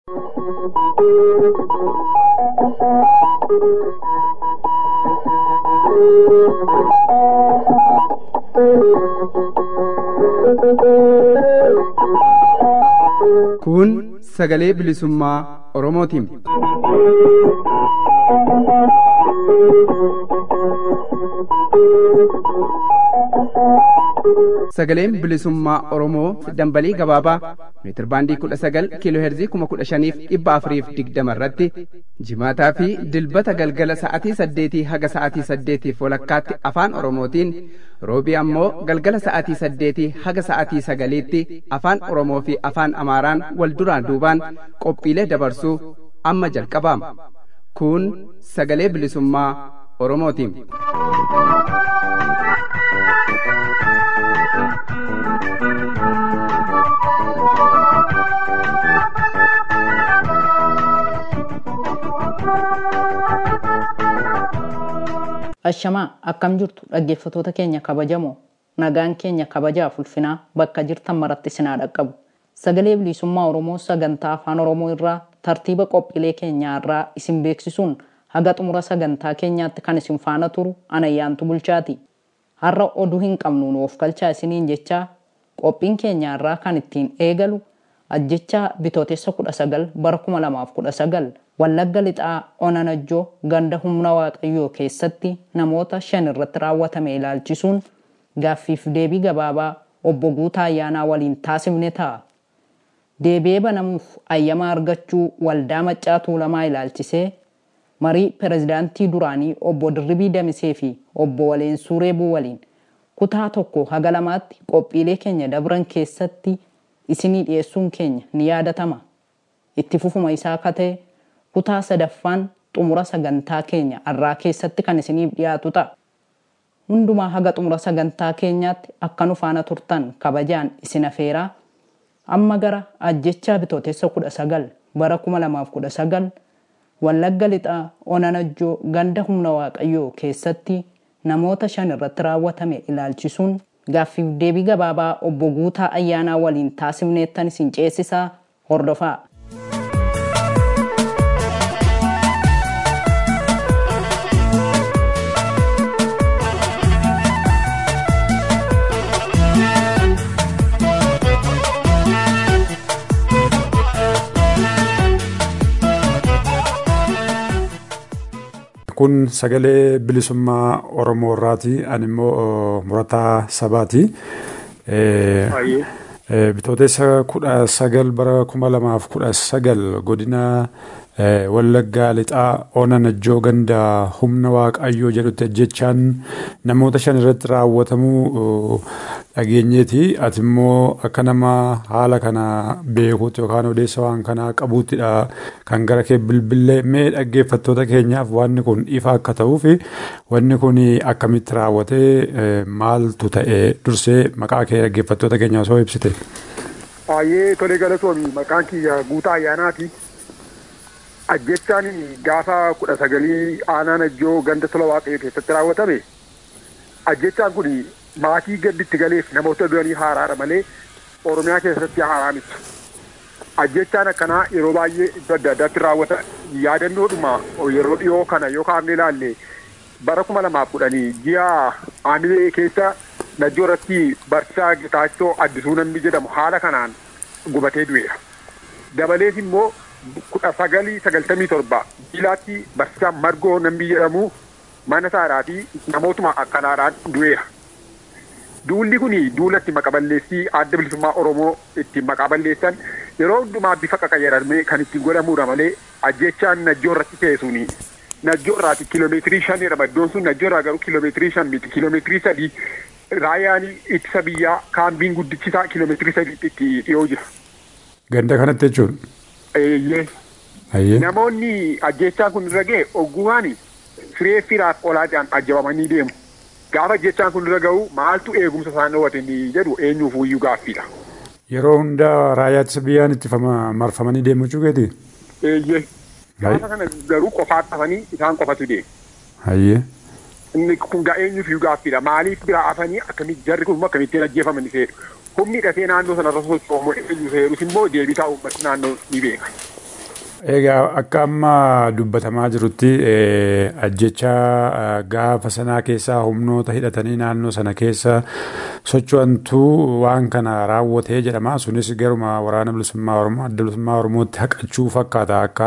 Kun sagalee bilisummaa Oromootiin. Sagaleen bilisummaa Oromoo dambalii gabaabaa meetir baandii kudha sagal kiiloo heerzii kuma kudha shaniif dhibba afuriif digdama irratti jimaataa fi dilbata galgala sa'atii saddeetii haga sa'atii saddeetiif walakkaatti afaan Oromootiin roobii ammoo galgala sa'atii saddeetii haga sa'atii sagaliitti afaan Oromoo fi afaan Amaaraan wal duraan duubaan qophiilee dabarsuu amma jalqabaama. Kun sagalee bilisummaa Oromootiin. Ashamaa akkam jirtu dhaggeeffatoota keenya kabajamoo nagaan keenya kabajaaf ulfinaa bakka jirtan maratti sinaa dhaqqabu. Sagalee bilisummaa Oromoo sagantaa afaan Oromoo irraa tartiiba qophiilee keenyaa irraa isin beeksisuun haga xumura sagantaa keenyaatti kan isin faana turu anayyaantu bulchaati. Har'a oduu hin qabnu nuuf galchaa isiniin jechaa qophiin keenyaa irraa kan ittiin eegalu ajjechaa bitootessa kudha sagal bara kuma lamaaf kudha sagal Wallagga lixaa onanajjoo ganda humna waaqayyoo keessatti namoota shan irratti raawwatame ilaalchisuun gaaffiif deebii gabaabaa obbo Guutaa Ayyaanaa waliin taasifne ta'a. Deebi'ee banamuuf ayyamaa argachuu waldaa maccaa tuulamaa ilaalchisee marii pirezidaantii duraanii obbo Dirribii Damisee fi obbo Waleensuu Reebuu waliin kutaa tokko haga lamaatti qophiilee keenya dabran keessatti isinii dhiyeessuun keenya ni yaadatama. Itti fufuma isaa akka ta'e kutaa sadaffaan xumura sagantaa keenya har'aa keessatti kan isiniif dhiyaatu ta'a. Hundumaa haga xumura sagantaa keenyaatti akka nu faana turtan kabajaan isin afeeraa amma gara ajjechaa bitootessa kudha sagal bara kuma lamaaf kudha sagal wallagga lixaa onanajjoo ganda humna waaqayyoo keessatti namoota shan irratti raawwatame ilaalchisuun gaaffiif deebii gabaabaa obbo Guutaa Ayyaanaa waliin taasifneettan isin ceesisaa hordofaa. kun sagalee bilisummaa Oromoo irraati. Ani immoo murataa sabaati. Bitootessa kudha sagal bara kuma lamaaf kudha sagal godina Wallaggaa lixaa Onanajjoo ganda humna waaqayyoo jedhutti ajjechaan namoota shan irratti raawwatamuu dhageenyeeti. Ati immoo akka nama haala kana beekuutti yookaan odeessa waan kanaa qabuuttidha kan gara kee bilbilee mee dhaggeeffattoota keenyaaf wanni kun ifa akka ta'uu fi wanni kun akkamitti raawwatee maaltu ta'e dursee maqaa kee dhaggeeffattoota keenyaa osoo ibsite. Baay'ee tolee galatoomi maqaan kiyya guutaa ayyaanaati. Ajjechaan gaafa kudha sagalii aanaan ajjoo ganda tola waaqayyoo keessatti raawwatame ajjechaan kun maatii gadditti galeef namoota duranii haaraadha malee oromiyaa keessatti haaraa miti. Ajjechaan akkanaa yeroo baay'ee iddoo adda addaatti raawwata yaadannoodhuma yeroo dhiyoo kana yoo kaafne ilaalle bara kuma lamaaf kudhanii ji'a aamilee keessa najjoo irratti barsiisaa Gitaachoo Addisuu namni jedhamu haala kanaan gubatee du'eera. Dabalees immoo kudha sagalii sagaltamii torba jilaatti barsiisaa Margoo namni jedhamu mana isaadhaa fi namootuma akkanaadhaan du'eera. Duulli kun duula itti maqaballeessii adda bilisummaa Oromoo ittiin maqaballeessan yeroo hundumaa bifa qaqayyaramee kan ittiin godhamudha malee ajjechaan najjoo irratti ta'e suni najjoo irraati kiiloomeetirii shan jedhama iddoon sun najjoo irraa garuu kiiloomeetirii shan miti kiiloomeetirii sadii raayyaan ittisa biyyaa kaambiin guddichisaa kiiloomeetirii sadiitti itti dhiyoo jira. Ganda kanatti jechuun. Eeyyee. Namoonni ajjechaan kun irra ga'e oggumaan firee firaaf olaadhaan ajjabamanii deemu. Gaafa ajjechaan kun irra ga'u maaltu eegumsa isaan dhoowwatanii jedhu eenyuuf iyyuu gaaffiidha. Yeroo hundaa raayyaa ittisa biyyaan itti marfamanii deemu jechuukeeti. Eeyyee. Gaafa kana garuu qofaa dhafanii isaan qofatu deemu. Hayyee. Inni kun eenyuuf iyyuu gaaffiidha. Maaliif biraa hafanii akkamitti jarri kun akkamittiin ajjeefaman seedu. Humni hidhatee naannoo sanarra sochoomu eenyu seerus immoo deebii taa'u uummatni naannoo ni beeka. Egaa akka amma dubbatamaa jirutti ajjecha gaafa sanaa keessaa humnoota hidhatanii naannoo sana keessa socho'antu waan kana raawwatee jedhama. Sunis garuma waraana bilisummaa Oromoo adda bilisummaa Oromootti haqachuu fakkaata akka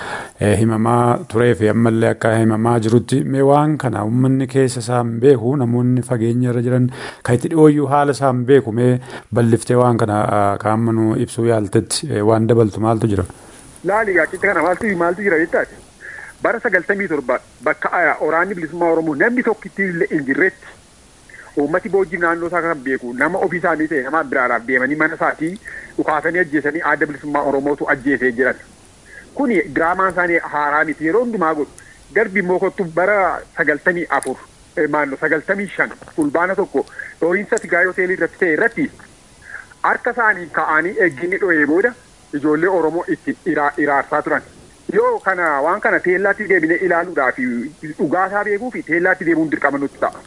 himamaa turee fi ammallee akka himamaa jirutti. Mee waan kana uummanni keessa isaan beeku namoonni fageenya irra jiran kan itti dhiyooyyuu haala isaan beeku mee balliftee waan kana kaa'ammanuu ibsuu yaaltetti waan dabaltu maaltu jira? laali gaaccitti kana maaltu maaltu jira jettaati bara sagaltamii torba bakka waraanni bilisummaa oromoo namni tokkitti illee hin jirretti uummati boojii naannoo isaa kan beeku nama ofii isaanii ta'e nama biraadhaaf deemanii mana isaatii dhukaasanii ajjeesanii adda bilisummaa oromootu ajjeesee jiran kuni diraamaan isaanii haaraa miti yeroo hundumaa godhu darbi immoo kottu bara sagaltamii afur maanno sagaltamii shan fulbaana tokko dhooriinsa tigaayii hoteelii irratti ta'e irratti harka isaanii ka'anii eegginni dho'ee booda ijoollee Oromoo itti iraarsaa turan. Yoo kana waan kana teellaatti deebinee ilaaluudhaaf dhugaasaa beekuu fi teellaatti deemuun dirqama nutti ta'a.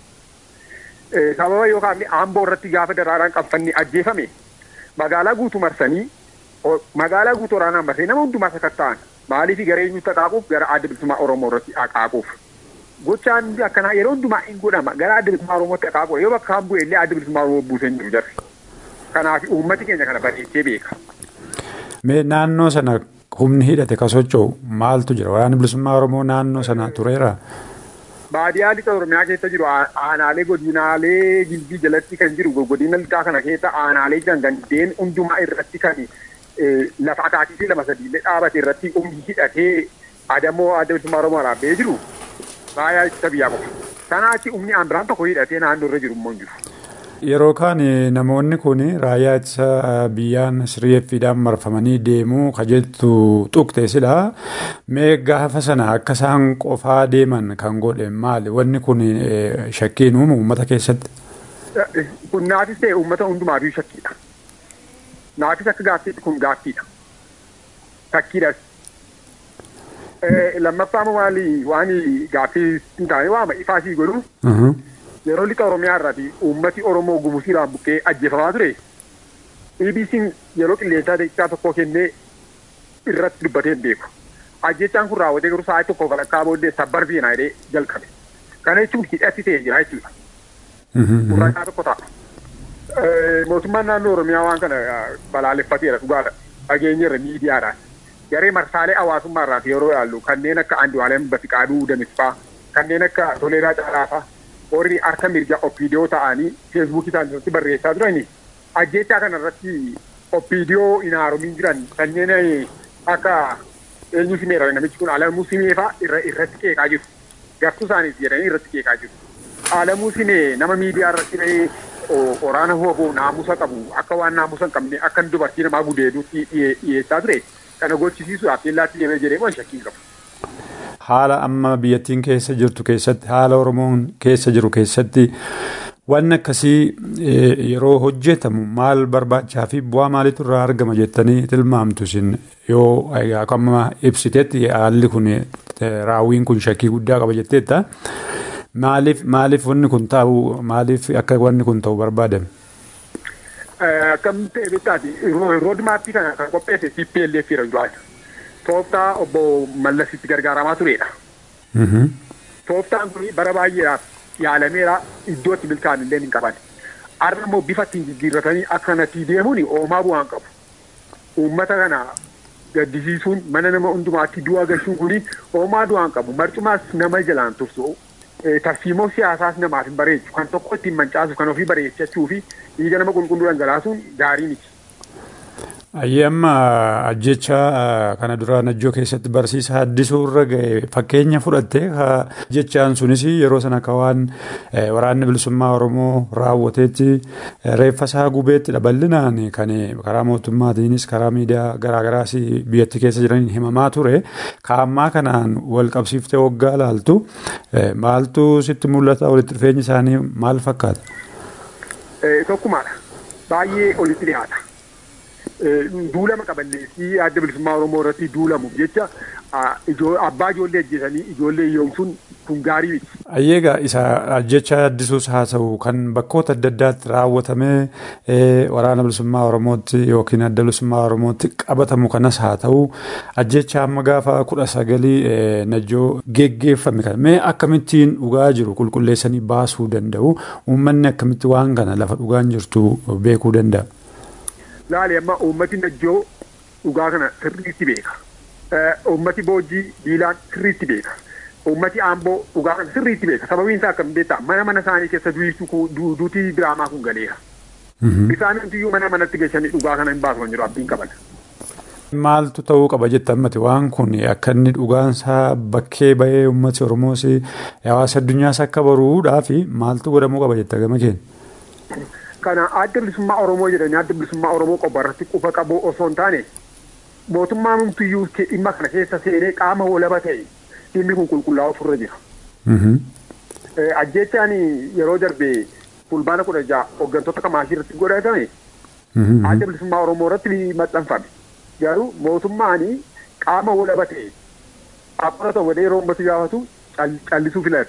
Sababa yookaan aamboo irratti gaafa daraaraan qabfanni ajjeefame magaalaa guutuu marsanii magaalaa guutuu waraanaan marsee nama hundumaa sakatta'an maaliif garee eenyutti haqaaquuf gara adda bilisummaa Oromoo irratti haqaaquuf. Gochaan akkanaa yeroo hundumaa hin godhama gara adda bilisummaa Oromootti haqaaquuf yoo bakka bu'e illee adda bilisummaa Oromoo buusee hin jiru jarri. Kanaaf uummati keenya kana bareechee beeka. Mee naannoo sana humni hidhate ka socho'u maaltu jira? Waraanni bilisummaa Oromoo naannoo sana tureera? Baadiyyaa lixa Oromiyaa keessa jiru aanaalee godinaalee jilbii jalatti kan jiru godina lixaa kana keessa aanaalee jiran gandeen hundumaa irratti kan lafa akaatii fi lama sadiillee dhaabate irratti humni hidhatee adamoo adda bilisummaa Oromoo dhaabbee jiru baay'ee ittisa biyyaa qofa. Kanaatti humni aan biraan tokko hidhatee naannoo irra jiru immoo hin jiru. Yeroo kaan namoonni kun raayyaa ittisa biyyaan sirreeffiidhaan marfamanii deemuu kajettu tuqte sila mee gaafa sana akka isaan qofaa deeman kan godhe maali wanni kun shakkiin uumu uummata keessatti. Kun naafis ta'e uummata hundumaafuu shakkiidha. Naafis akka gaaffiitti kun gaaffiidha. Shakkiidhas. Lammaffaa maali waan gaaffii hin taane waama ifaasii godhu. yeroo lixa oromiyaa irraati uummati oromoo gumusiidhaan buqqee ajjeefamaa ture EBC'n yeroo qilleensaa daqiiqaa tokko kennee irratti dubbatee hin beeku. Ajjechaan kun raawwatee garuu sa'aatii tokko walakkaa booddee sabbar fiinaa jedhee jalqabe. Kana jechuun hidhatti ta'ee jira jechuudha. Gurraacha tokko ta'a. Mootummaan naannoo Oromiyaa waan kana balaaleffateera dhugaadha. Dhageenyeerra miidiyaadhaan. Garee marsaalee hawaasummaa irraati yeroo ilaallu kanneen akka Andu'aalem Basiqaaduu Damisfaa kanneen akka Toleeraa Caalaafaa warri harka mirga oppiidiyoo ta'anii feesbuukii isaanii barreessaa turani ajjechaa kanarratti oppiidiyoo hin haaromiin jiran kanneen akka eenyu simeera namichi kun alamuu simeefaa irratti qeeqaa jiru gartuu isaaniif jedhanii irratti qeeqaa jiru alamuu simee nama miidiyaa irratti bahee waraana hooboo naamusa qabu akka waan naamusa hin qabne akka dubartii namaa gudeeduutti dhiyeessaa ture kana gochisiisuudhaaf teellaatti deemee jedhee moo shakkii qabu. haala amma biyyattiin keessa jirtu keessatti haala oromoon keessa jiru keessatti wanni akkasii yeroo hojjetamu maal barbaachaa fi bu'aa maaliitu irraa argama jettanii tilmaamtu isin yoo akkuma ibsitetti haalli kun raawwiin kun shakkii guddaa qaba jetteetta maaliif maaliif wanni kun ta'u maaliif akka wanni kun ta'u barbaadame. Akkam ta'e beektaati roodmaappii kana kan qopheesse CPLF jedhamu duraati. tooftaa obbo Mallasitti gargaaramaa turedha. Tooftaan kun bara baay'eedhaaf yaalameera iddootti milkaan illee hin qaban. Har'a immoo bifa ittiin jijjiirratanii akkanatti deemuun oomaa bu'aan qabu. Uummata kana gaddisiisuun mana nama hundumaatti du'a gashuun kun oomaa du'aan qabu. Marcumaas nama jalaan tursu. Tarsiimoo siyaasaas namaaf hin bareechu. Kan tokko ittiin mancaasuuf kan ofii bareechachuu fi dhiiga nama qulqulluu dhangalaasuun gaarii miti. Ayyee amma ajjecha kana dura najjoo keessatti barsiisa haddisuu irra ga'e fakkeenya fudhatte jechaan sunis yeroo sana akka waan waraanni bilisummaa Oromoo raawwateetti reeffa isaa gubeettidha bal'inaan kan karaa mootummaatiinis karaa miidiyaa garaagaraas biyyatti keessa jiraniin himamaa ture kaammaa kanaan wal qabsiiftee waggaa laaltu maaltu sitti mul'ata walitti dhufeenyi isaanii maal fakkaata? Tokkumaadha baay'ee olitti dhiyaata. duulama qaballeessii adda bilisummaa Oromoo irratti duulamuuf jecha abbaa ijoollee ajjeesanii ijoollee hiyyoomsuun kun gaarii miti. Ayyeegaa isa ajjecha addisuus haa ta'u kan bakkoota adda addaatti raawwatamee waraana bilisummaa Oromootti yookiin adda bilisummaa Oromootti qabatamu kanas haa ta'u ajjecha amma gaafa kudha sagalii najjoo geggeeffame kan mee akkamittiin dhugaa jiru qulqulleessanii baasuu danda'u uummanni akkamitti waan kana lafa dhugaan jirtu beekuu danda'a. Laali amma uummati najjoo dhugaa kana sirriitti beeka. Uummati boojii diilaan sirriitti beeka. Uummati aamboo dhugaa kana sirriitti beeka. Sababiin isaa akkam beektaa mana mana isaanii keessa duutii diraamaa kun galeera. Isaan hundiyyuu mana manatti geessanii dhugaa kana hin baasan jiru abdiin qaban. Maaltu ta'uu qaba jetta ammati waan kun akka inni dhugaansaa bakkee bahee uummati Oromoos hawaasa addunyaas akka baruudhaa fi maaltu godhamuu qaba jetta gama keenya. Kana adda bilisummaa Oromoo jedhanii adda bilisummaa Oromoo qofa irratti qufa qabu osoo hin taane mootummaan humtuyyuu dhimma kana keessa seenee qaama walaba ta'e dhimmi kun qulqullaa'u ofirra jira. Ajjechaan yeroo darbee fulbaana kudha ja'a hooggantoota kamaashii irratti godhatame adda bilisummaa Oromoo irratti maxxanfame. Garuu mootummaan qaama walaba ta'e akkuma ta'u yeroo uummatu gaafatu callisuu filate.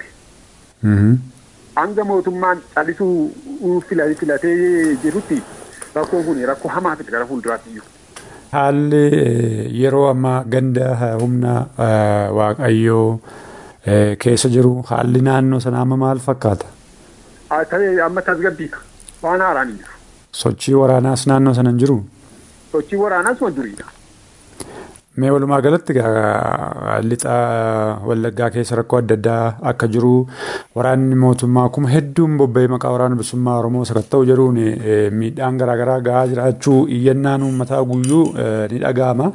hanga mootummaan callisuu filatee jirutti rakkoon kun rakkoo hamaa fide gara fuulduraatti iyyuu. Haalli yeroo ammaa ganda humna waaqayyoo keessa jiru haalli naannoo sanaa amma maal fakkaata? Amma tasgabbiidha. Waan haaraan hin jiru. Sochii waraanaas naannoo sana hin jiru? Sochii waraanaas waan duriidha. Mee walumaa galatti lixa wallaggaa keessa rakkoo adda addaa akka jiru waraanni mootummaa akkuma hedduun bobba'ee maqaa waraana bilisummaa Oromoo sakatta'u jedhuun miidhaan garaagaraa gahaa jiraachuu iyyannaan uummataa guyyuu ni dhaga'ama.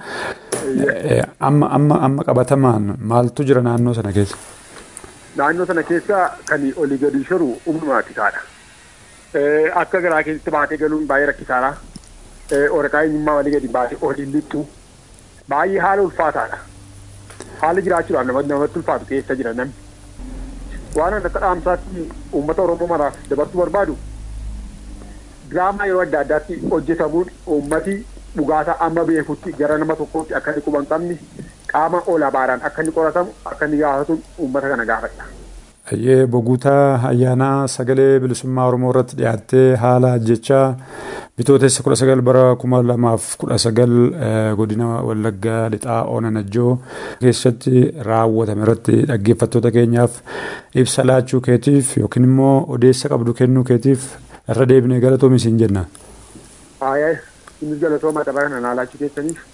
Amma amma amma qabatamaan maaltu jira naannoo sana keessa? Naannoo sana keessa kan olii gadi shiru humnumaa kisaadha. Akka garaa keessatti baatee galuun baay'ee rakkisaadha. Waraqaa eenyummaa walii gadi baatee olii lixxu. baay'ee haala ulfaataadha. Haala jiraachuudhaaf namatti ulfaatu keessa jira namni. Waan akka dhaamsaatti uummata Oromoo maraaf dabarsuu barbaadu diraamaa yeroo adda addaatti hojjetamuun uummati dhugaataa amma beekutti gara nama tokkootti akka inni quban qabni qaama olaanaadhaan akka inni qoratamu akka inni gaafatu uummata kana gaafadha. Ayyee boguutaa ayyaanaa sagalee bilisummaa Oromoo irratti dhiyaattee haala ajjechaa bitootessa kudha sagal bara kuma lamaaf kudha sagal godina Wallaggaa lixaa Oonanajjoo keessatti raawwatame irratti dhaggeeffattoota keenyaaf ibsa laachuu keetiif yookiin immoo odeessa qabdu kennuu keetiif irra deebinee galatoomi siin jenna. Haayee innis galatooma tapha kana naa laachuu keessaniif.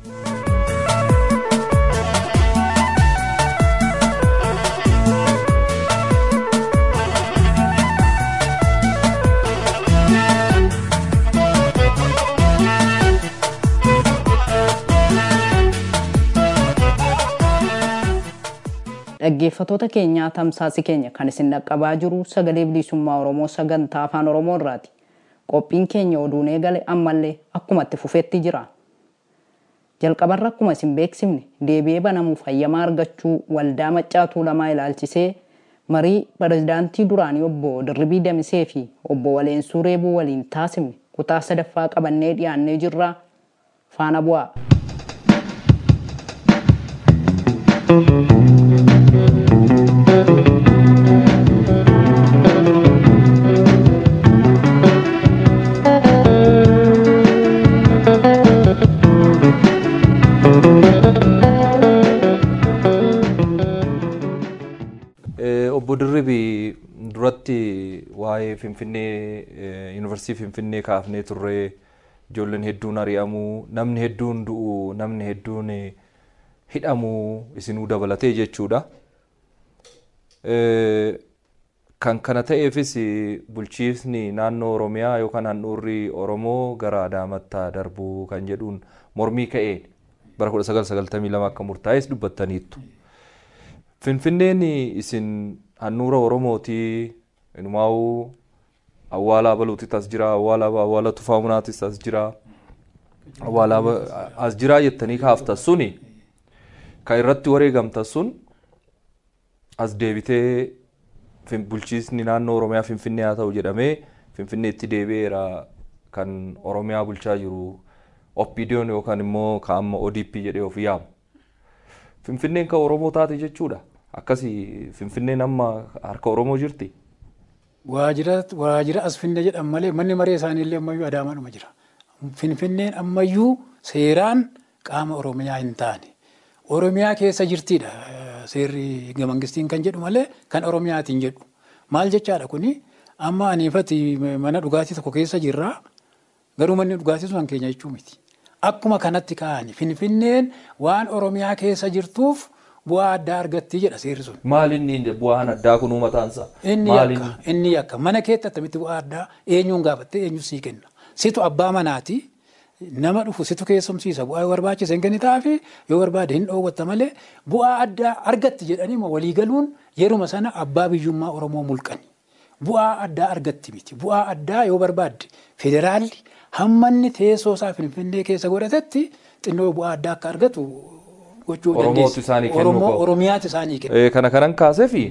Dhaggeeffattoota keenyaa tamsaasi keenya kan isin dhaqqabaa jiru sagalee bilisummaa Oromoo sagantaa afaan Oromoo irraati. Qophiin keenya oduun eegale ammallee akkuma itti fufetti jira. Jalqabarra akkuma isin beeksifne deebi'ee banamuuf hayyamaa argachuu waldaa maccaatuu lamaa ilaalchisee marii pirezidaantii duraanii obbo Dirribii Damisee fi obbo Waleensuu Reebuu waliin taasifne kutaa sadaffaa qabannee dhiyaannee jirra. Faana bu'aa. obbo Dirribii duratti waa'ee Finfinnee yuunivarsiitii Finfinnee kaafnee turree ijoolleen hedduun ari'amuu namni hedduun du'u namni hedduun hidhamuu isinuu dabalatee jechuudha. Kan kana ta'eefis bulchiisni naannoo Oromiyaa yookaan handhuurri Oromoo gara Adaamaatti darbuu kan jedhuun mormii ka'een bara 1992 akka murtaa'es dubbattaniittu. Finfinneen isin handhuura Oromootii inumaa'uu awwaalaa baluutis as jira awwaala awwaala tufaamunaatis as jira awwaala as jira jettanii kaaftan suni kan irratti wareegamtan sun as deebitee bulchiisni naannoo Oromiyaa Finfinnee haa ta'u jedhamee Finfinneetti deebi'eera kan Oromiyaa bulchaa jiru oppiidiyoon yookaan immoo ka amma ODP jedhee of yaamu. Finfinneen kan Oromoo taate jechuudha. Akkasii Finfinneen amma harka Oromoo jirti. Waajjira waajjira as finne jedhan malee manni maree isaanii illee ammayyuu adaamaadhuma jira. Finfinneen ammayyuu seeraan qaama Oromiyaa hin taane. Oromiyaa keessa jirtidha seerri mangistiin kan jedhu malee kan Oromiyaatiin jedhu. Maal jechaadha kuni amma aniifati mana dhugaatii tokko keessa jirra garuu manni dhugaatii sun keenya jechuu miti. Akkuma kanatti ka'ani Finfinneen waan Oromiyaa keessa jirtuuf bu'aa addaa argatti jedha seerri sun. Maal inni bu'aan addaa kun uumataansa? Inni yakka inni yakka mana keetti attamitti bu'aa addaa eenyuun gaafattee eenyu sii kenna. Situ abbaa manaati. nama dhufu situ keessumsiisa bu'aa yoo barbaachise hin kennitaa fi yoo barbaade hin dhoowwatta malee bu'aa addaa argatti jedhanii waliigaluun yeruma sana abbaa biyyummaa Oromoo mulqani. Bu'aa addaa argatti miti. Bu'aa addaa yoo barbaadde federaalli hammanni teessoo isaa Finfinnee keessa godhatetti xinnoo bu'aa addaa akka argatu gochuu Oromootu isaanii kennu. Oromiyaatu isaanii kennu. Kana kanan kaasee fi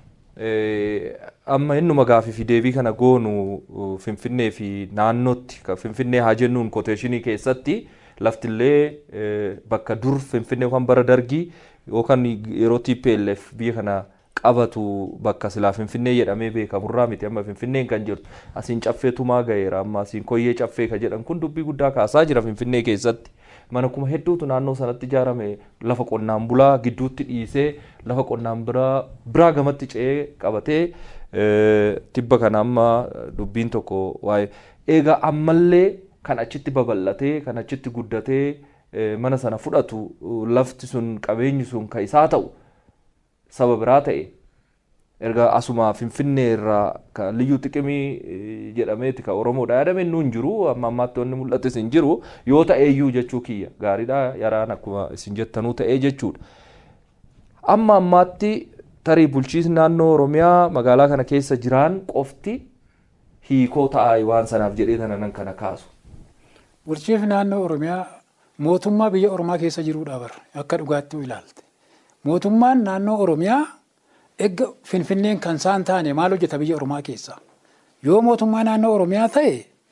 amma innuma gaafii fi deebii kana goonu Finfinnee fi naannootti Finfinnee haa jennuun koteeshinii keessatti laftillee bakka dur Finfinnee yookaan bara dargii yookaan yeroo TPLF biyya kana qabatu bakka silaa Finfinnee jedhamee beekamurraa miti amma Finfinneen kan jirtu asiin caffeetumaa ga'eera amma asiin koyyee caffee kan jedhan kun dubbii guddaa kaasaa jira Finfinnee keessatti. mana kuma hedduutu naannoo sanatti ijaarame lafa qonnaan bulaa gidduutti dhiisee lafa qonnaan biraa gamatti ce'ee qabatee tibba kana amma dubbiin tokko waa'ee egaa ammallee kan achitti babal'atee kan achitti guddatee mana sana fudhatu lafti sun qabeenyi sun kan isaa ta'u saba biraa ta'e erga asuma finfinnee irraa kan liyyuu xiqimii jedhameeti kan oromoodha yaadame inni hin jiru amma ammaatti wanni mul'ates hin jiru yoo ta'e iyyuu jechuu kiyya gaariidha yaraan akkuma isin jettanuu ta'ee jechuudha. Amma ammaatti tarii bulchiisni naannoo oromiyaa magaalaa kana keessa jiraan qofti hiikoo ta'aa waan sanaaf jedhee tana nan kana kaasu. Bulchiisni naannoo oromiyaa mootummaa biyya oromaa keessa jiruudha bara akka dhugaatti ilaalte. Mootummaan naannoo oromiyaa Egaa Finfinneen kan isaan taane maal hojjeta biyya Oromaa keessa? Yoo mootummaa naannoo Oromiyaa ta'e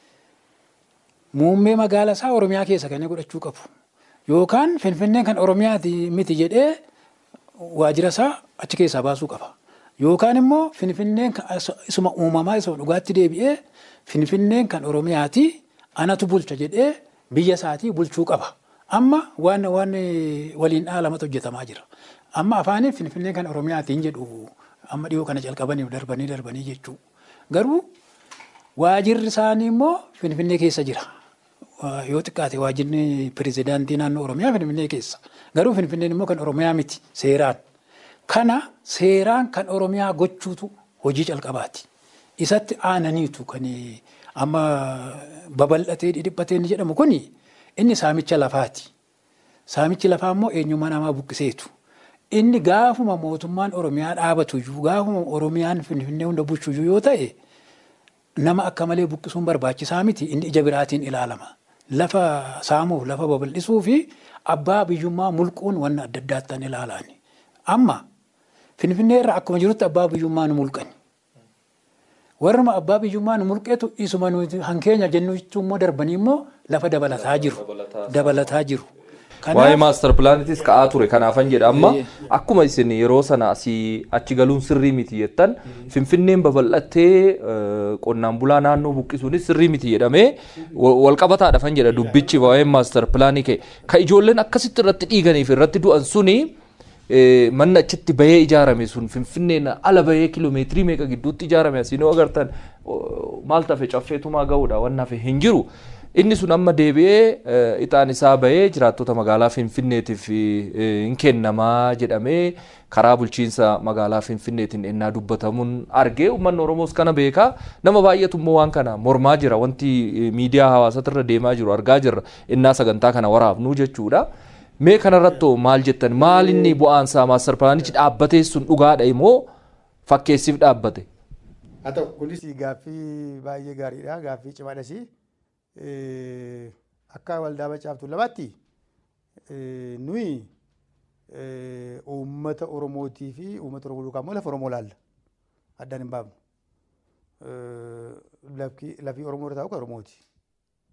muummee magaalaa isaa Oromiyaa keessa kan godhachuu qabu. Yookaan Finfinneen kan Oromiyaati miti jedhee waajjira isaa achi keessaa baasuu qaba. Yookaan immoo Finfinneen isuma uumamaa isuma dhugaatti deebi'ee Finfinneen kan Oromiyaati anatu bulcha jedhee biyya isaatii bulchuu qaba. Amma waan waan waliin dhaalamatu hojjetamaa jira. amma afaaniin finfinnee kan oromiyaatiin jedhu amma dhiyoo kana jalqabaniif darbanii darbanii jechuu garuu waajirri isaanii immoo finfinnee keessa jira yoo xiqqaate waajirri pirezidaantii naannoo oromiyaa finfinnee keessa garuu finfinneen immoo kan oromiyaa miti seeraan kana seeraan kan oromiyaa gochuutu hojii calqabaati isatti aananiitu kan amma babal'atee dhidhiphatee inni jedhamu kuni inni saamicha lafaati saamichi lafaa immoo eenyummaa namaa buqqiseetu. inni gaafuma mootummaan oromiyaa dhaabatuyyuu gaafuma oromiyaan finfinnee hunda bulchuyyuu yoo ta'e nama akka malee buqqisuun barbaachisaa miti inni ija biraatiin ilaalama. Lafa saamuuf lafa babal'isuu fi abbaa biyyummaa mulquun wanna adda addaattan ilaalaani. Amma finfinnee irraa akkuma jirutti abbaa biyyummaa nu mulqani. Warruma abbaa biyyummaa nu mulqeetu isuma nuti hankeenya jennu jechuun immoo darbanii immoo lafa dabalataa jiru. Dabalataa jiru. Waa'ee maastar pilaanitis ka'aa ture kanaafan jedha amma akkuma isin yeroo sana asii achi galuun sirrii miti jettan finfinneen babal'attee qonnaan bulaa naannoo buqqisuunis sirrii miti jedhamee walqabataadha fan jedha dubbichi waa'ee maastar pilaanii ka'e ka ijoolleen akkasitti irratti dhiiganiif irratti du'an suni manni achitti bahee ijaarame sun finfinneen ala bahee kiloomeetirii meeqa gidduutti ijaarame asiin agartan maal tafe caffeetumaa ga'uudha waan hafe hin jiru. Inni sun amma deebi'ee ixaan isaa bahee jiraattota magaalaa Finfinneetiif hin kennamaa jedhamee karaa bulchiinsa magaalaa Finfinneetiin ennaa dubbatamuun argee uummanni Oromoos kana beekaa nama baay'eetu immoo waan kana mormaa jira wanti miidiyaa hawaasatirra deemaa jiru argaa jirra ennaa sagantaa kana waraabnuu jechuudha. Mee kanarratti maal jettan maal inni bu'aansaa maastar pilaanichi dhaabbatee sun dhugaadha immoo fakkeessiif dhaabbate. Haa ta'u kunis gaaffii baay'ee gaariidha gaaffii cimaadhas. akka waldaa macaaftuu lamaatti nuyi uummata Oromootii fi uummata Oromoo yookaan immoo lafa Oromoo laalla. Addaan hin baafnu. Lafii Oromoo irra taa'u kan Oromooti.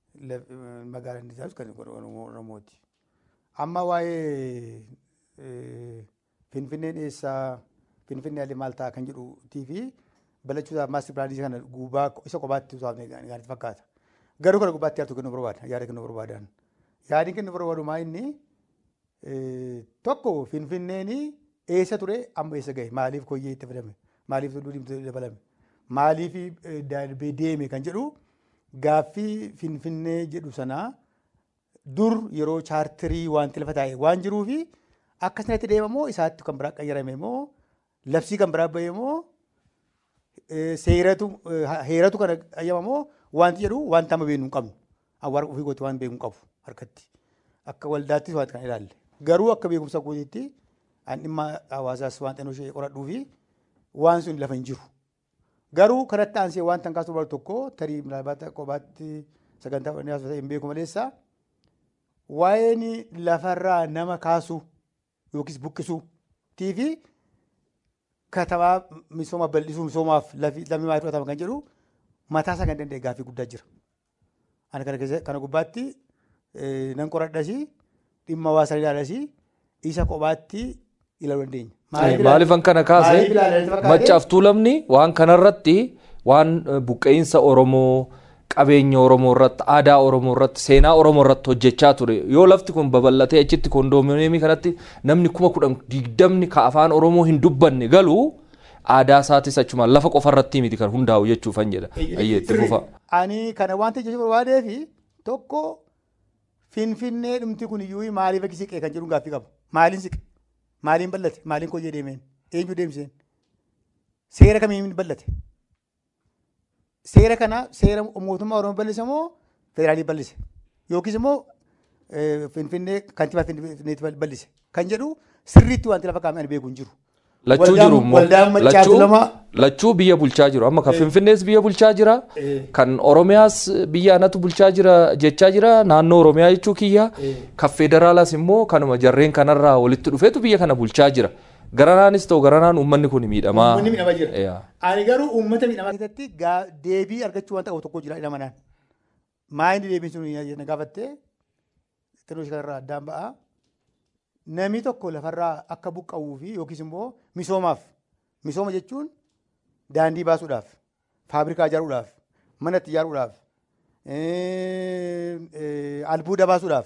laf- eh, magaalaan inni taa'us kan Oromoo- Oromooti. Amma waa'ee eh, Finfinneen eessaa Finfinnee alii maal ta'a kan jedhuutii fi balachuudhaaf maastir pilaanii kana gubbaa isa kophaatti usaafne gaariitti fakkaata. Garuu kana gubbaatti yaadatu kennu barbaada. Yaada kennu barbaadan. Yaadni kennu barbaadu maa inni eh, tokko Finfinneen eessa ture amma eessa gahe maaliif koyyee itti fidame maaliif tulluu diimtuu dabalame maaliif eh, darbee deeme kan jedhu gaaffii Finfinnee jedhu sanaa dur yeroo chaartirii wanti lafa taa'e waan jiruufi akka sanatti deemamoo isaatti kan biraa qayyarame moo labsii kan biraa bahe moo eh, seeratu eh, heeratu kana qayyamamoo wanti jedhu wanta amma beeknu hin qabnu awwaara ofii goote waan beeknu hin qabu harkatti akka waldaattis wanti kan ilaalle garuu akka beekumsa kootiitti an dhimma hawaasaas waan xinoo ishee qoradhuu fi waan sun lafa hin jiru. Garuu kanatti aansee waan tan kaasuu barbaadu tokko tarii milaabaata kophaatti sagantaa fudhannee haasofata hin beeku maleessa waa'een lafarraa nama kaasuu yookiis buqqisuu fi katamaa misooma bal'isuu misoomaaf lafi lammi maal fudhatama kan jedhu mataa isaa kan danda'e gaaffii guddaa jira. Ani kana keessa kana gubbaatti eh, nan qoradhasi dhimma hawaasaa ilaalasi isa kophaatti ilaaluu dandeenya. Maaliifan kana kaase maaliif ilaalanii fakkaate? machaaf tuulamni waan kanarratti waan eh, buqqeensa Oromoo qabeenya Oromoo irratti aadaa Oromoo irratti seenaa Oromoo irratti hojjechaa ture yoo lafti kun babal'atee achitti kondoominiyeemii kanatti namni kuma kudhan digdamni ka afaan Oromoo hin dubbanne galu aadaa isaatis achumaan lafa qofa irratti miti kan hundaa'u jechuufan jedha ayyeetti fufa. Ani kana wanta jechuu barbaadee fi tokko finfinnee dhumti kun iyyuu maaliif akka siqee kan jedhu gaaffii qaba. Maaliin siqe? Maaliin bal'ate? Maaliin koyyee deemeen? Eenyu deemseen? Seera kamiin bal'ate? Seera kana seera mootummaa Oromoo bal'ise moo federaalii bal'ise? Yookiis immoo eh, finfinnee kantiibaa finfinneetti bal'ise? Kan jedhu sirriitti wanti lafa kaa'ame ani beeku hin jiru. Lachuu Waldaan- jiru immoo waldaan maccaatu lachuu lama lachuu biyya bulchaa jiru amma kan finfinnees biyya bulchaa jira kan oromiyaas biyya anatu bulchaa jira jechaa jira naannoo oromiyaa jechuu kiyya kan federaalaas immoo kanuma jarreen kanarraa walitti dhufeetu biyya kana bulchaa jira garanaanis ta'u garanaan uummanni kun miidhamaa Uummanni miidhamaa jira. Yaa. Ani garuu uummata miidhamaa keessatti gaa- deebii argachuu waan ta'u tokko jira jedhama naan. Maa inni deebiin sun na gaafattee xinnoo ishee kanarraa addaan ba'a. Namni tokko lafarraa akka buqqa'uu fi yookiis immoo misoomaaf. Misooma jechuun daandii baasuudhaaf, faabrikaa ijaaruudhaaf, mana itti ijaaruudhaaf, eh, eh, albuuda baasuudhaaf,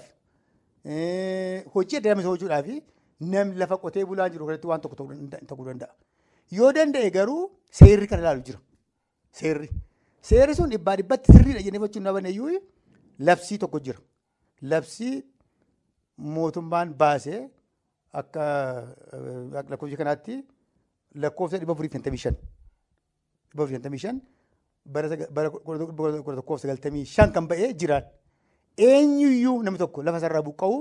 eh, hojii adda addaa misooma hojjechuudhaaf namni lafa qotee bulaan jiru kanatti waan tokko ta'uu danda- ta'uu danda'a. Yoo danda'e garuu seerri kan ilaalu jira. Seerri. Seerri sun dhibbaa dhibbatti sirriidha jennee fudhachuu hin dhaban iyyuu labsii tokko jira. Labsii mootummaan baasee akka eh, akka lakkoofsa kanaatti lakkoofsa dhibba afurii fi shantamii shan. Dhibba afurii fi shantamii shan bara saga- bara kudha tokkoof sagaltamii shan kan ba'ee jiraan. Eenyuyyuu namni tokko lafa sarara buqqa'uu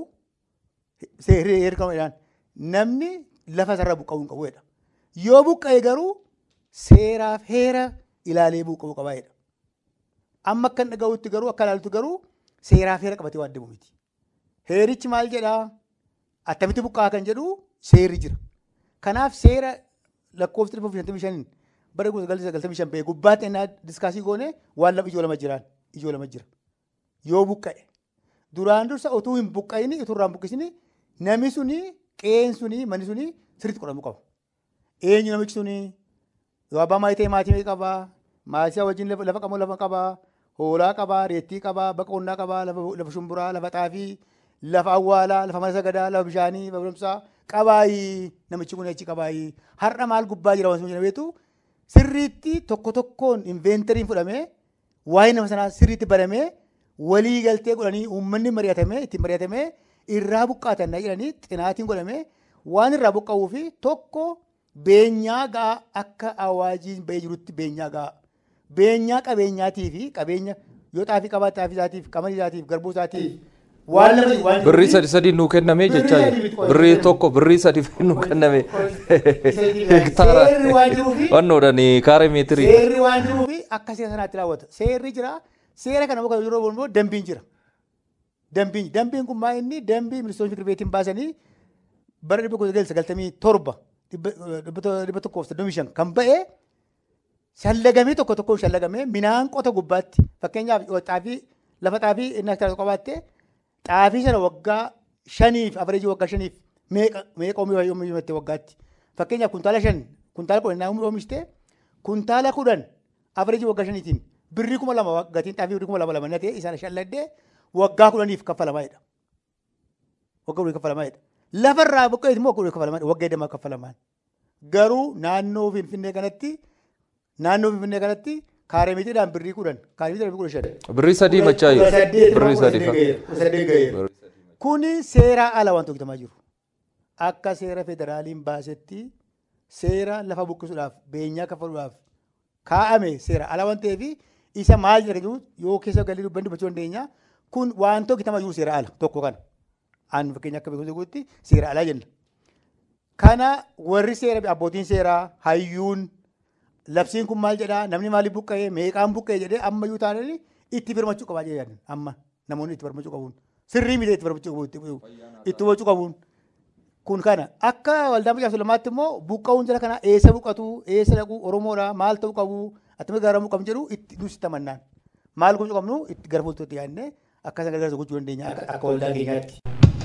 seerri heerkamadhaan namni lafa sarara buqqa'uu hin qabuudha. Yoo buqqa'e garuu seeraaf heera ilaalee buqqa'uu qabaadha. Amma akka hin dhaga'utti garuu akka ilaalutti garuu seeraaf heera qabatee waan deemu miti. Heerichi maal jedhaa? Attamitti buqqaa kan jedhu seerri jira. Kanaaf seera lakkoofsa dhibba shantamii shaniin bara gosa galii sagaltamii shan ba'e gubbaatti innaa diskaasii goone waan lama ijoo lama jiraan ijoo lama jira. Yoo buqqa'e duraan dursa utuu hin buqqa'ini utuu irraan buqqisini namni suni qe'een suni manni suni sirriitti qoramuu qaba. Eenyu namichi suni yoo abbaa maatii ta'e maatii meeqa qabaa? Maatii isaa wajjin lafa lafa qamoo lafa qabaa? Hoolaa qabaa? Reettii qabaa? Baqa qonnaa qabaa? Lafa lafa shumburaa? Lafa xaafii? Lafa awwaalaa? Lafa mana sagadaa? Lafa bishaanii? Lafa barumsaa? Qabaayii namichi kun achi qabaayii. Har'a maal gubbaa jira wanti sun beektu sirriitti tokko tokkoon inveentariin fudhamee waa'ee nama sanaa sirriitti baramee walii galtee godhanii uummanni mari'atamee ittiin mari'atamee irraa buqqaatan jedhanii xinaatiin godhamee waan irraa buqqa'uu fi tokko beenyaa ga'a akka awaajiin ba'ee jirutti beenyaa ga'a. Beenyaa qabeenyaatii fi qabeenya yoo xaafii qabaate xaafii isaatiif qamadii isaatiif garbuu isaatiif waan lama waan birrii sadi sadi nuu kenname Birrii jechaa sadi jiru miti qofa. birrii tokko birrii sadi nuu kenname hektaara Seerri waan jiruufi wannoodhani kaaree meetirii Seerri waan jiruufi akka seera sanaatti raawwata. Seerri jira. Seera kana muka yeroo immoo dambiin jira. Dambiin dambiin kun maa inni dambii ministeeronni fikir beetiin baasanii bara dhibba kudha sagal sagaltamii torba dhibba dhibba tokkoof soddomii shan kan ba'e shallagamee tokko tokkoon shallagamee midhaan qota gubbaatti fakkeenyaaf xaafii lafa xaafii inni hektaara qabaatte xaafii sana waggaa shaniif afareejii waggaa shaniif meeqa meeqa oomishatte waggaatti fakkeenyaaf kuntaala shan kuntaala kudhan naa oomishte kuntaala kudhan afareejii waggaa shaniitiin birrii kuma lama gatiin xaafii birrii kuma lama lama natee isaan shalladdee waggaa kudhaniif kaffalamaadha. Waggaa kudhanii kaffalamaadha. Lafarraa buqqeeti immoo kudhanii kaffalamaa waggaa eddamaa kaffalamaan. Garuu naannoo Finfinnee kanatti naannoo Finfinnee kanatti kaaree mitiidhaan birrii kudhan kaaree mitiidhaan birrii kudha shan. Birrii sadii machaa jiru. Birrii sadii. Kuni seeraa ala wanti hojjetamaa jiru. Akka seera federaaliin baasetti seera lafa buqqisuudhaaf beenyaa kaffaluudhaaf kaa'ame seera ala waan ta'eef isa maal jedha jiru yoo keessa galii dubbanni dubbachuu dandeenya kun wanti hojjetamaa jiru seera ala tokko kana. Aan fakkeenya akka beekumsa guutti seera alaa jenna. Kana warri seera abbootiin seeraa hayyuun labsiin kun maal jedhaa namni maaliif buqqa'ee meeqaan buqqa'ee jedhee ammayyuu taananii itti birmachuu qabaa jedhan amma namoonni itti birmachuu qabuun sirrii miti itti birmachuu qabuun itti hubachuu qabuun. Kun kana akka waldaa Macaa Sulamaatti immoo buqqa'uun jala kana eessa buqqatu eessa dhaqu Oromoodha maal ta'uu qabu attamitti gargaaramuu qabnu jedhu itti nuus itti amannaan maal gochuu qabnu itti gara fuulduratti yaadnee akka isaan gargaarsa gochuu dandeenya akka waldaa keenyaatti.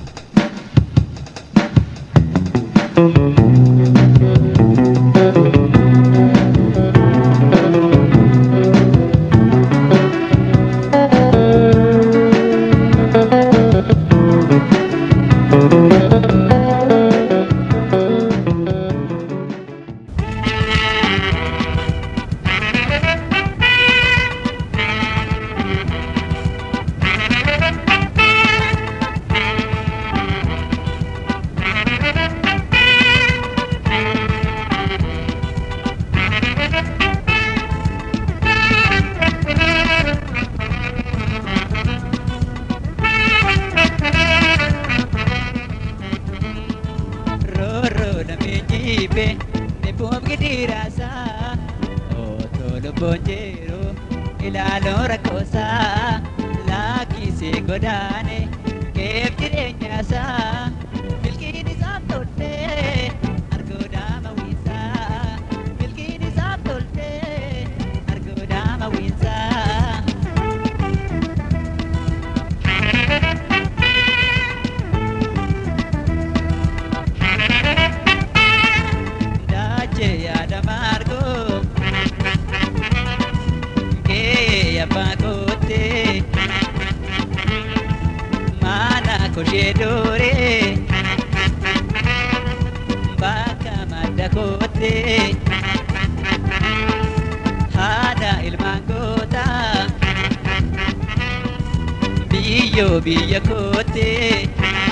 biyya koote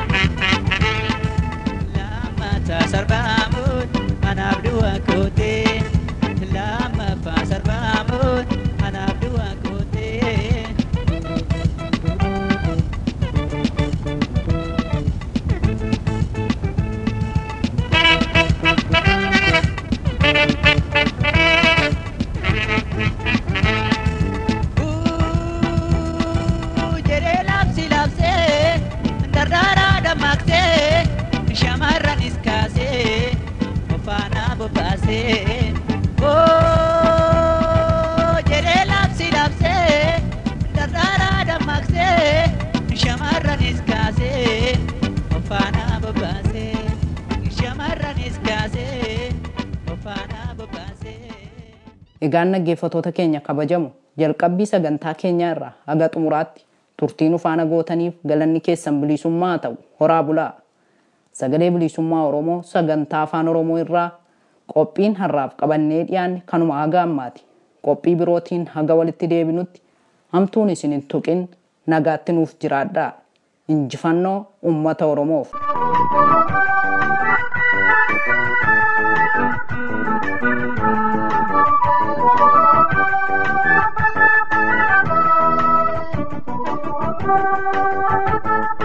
lammataa sarbaamuun anaaf du'a koote lammaffaa sarbaamuun anaaf du'a koote. jedhee labsi labsee dardaraa dammaqsee shamarranis kaasee ofaanaa bobbaasee jedhee labsi labsee dardaraa dammaqsee shamarranis kaasee ofaanaa bobbaasee shamarranis kaasee ofaanaa bobbaasee. Egaan dhaggeeffatoota keenya kabajamu jalqabbii sagantaa keenyaa irraa haga xumuraatti turtiin ufaana gootaniif galanni keessan bilisummaa haa ta'u horaa bulaa. Sagalee bilisummaa Oromoo sagantaa afaan Oromoo irraa qophiin har'aaf qabannee dhiyaanne kanuma haga ammaati. Qophii birootiin haga walitti deebinutti hamtuun isin hin tuqin nagaatti nuuf jiraadhaa. Injifannoo uummata Oromoof. Thank you.